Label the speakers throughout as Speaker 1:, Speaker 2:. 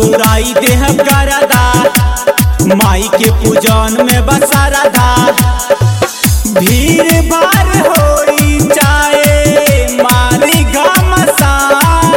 Speaker 1: उड़ाई देह गरदा माई के पूजन में बसरदा भीड़ भाड़ होई चाहे मारी घमसान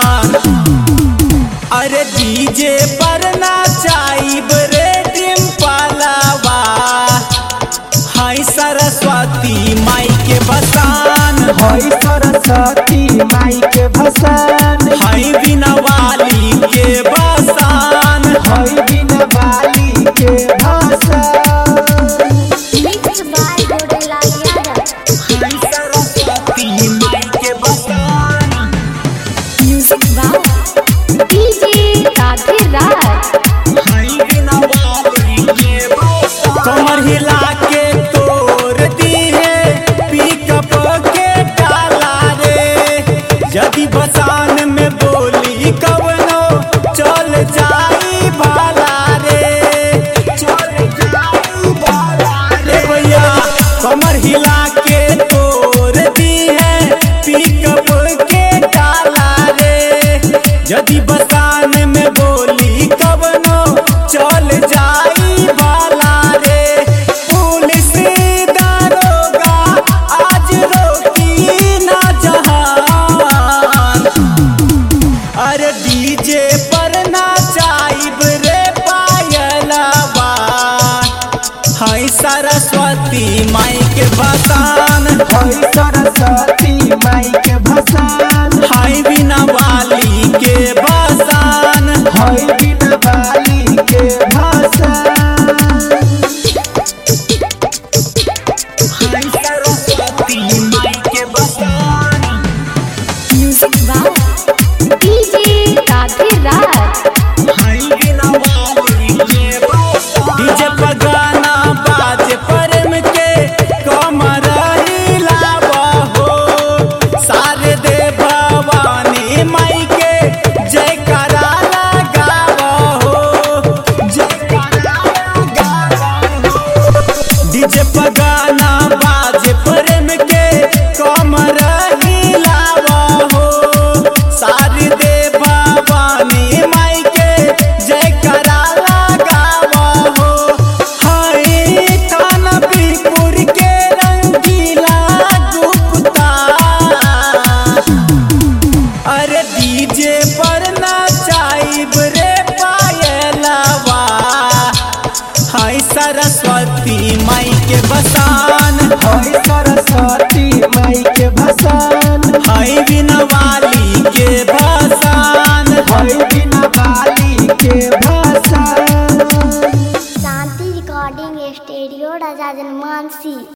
Speaker 1: अरे डीजे पर नाचाइब रे डिम्पलवा हाय सरस्वती माई के बसान
Speaker 2: हई सरस्वती माई के भसान
Speaker 1: हाय बिना वाली के बसान
Speaker 2: हई बिन बाली के भसान
Speaker 3: Mixed by Godela Yadav.
Speaker 1: हाय सरस्वती माई के बसान
Speaker 3: Music by DJ Radhe Raj.
Speaker 1: हाय बिना वाली के बसान कमर हिला के तोड़ दी है पिकअप के डाला रे यदि बसान में बोली कवनो चल जाई भाला रे चल जाई भाला रे भैया कमर हिला के तोड़ दी है पिकअप के डाला रे यदि बसान में बोली कवनो चल जाई भाला रे पुलिस दारोगा आज रोकी ना जहान अरे डीजे पर नाचाइब रे पायलवा हाय सरस्वती माई के बसान
Speaker 2: हई सरस्वती माई के भसान
Speaker 1: हाय बिना वाली के बसान
Speaker 2: हई बिन बाली के भसान
Speaker 1: हाय सरस्वती माई के बसान
Speaker 3: Music by DJ Radhe Raj.
Speaker 1: DJ पर गाना बाजे परम के कमर हिलावा हो सारे दे भवानी माई के जयकारा लगावा हो जयकारा लगावा हो डीजे पर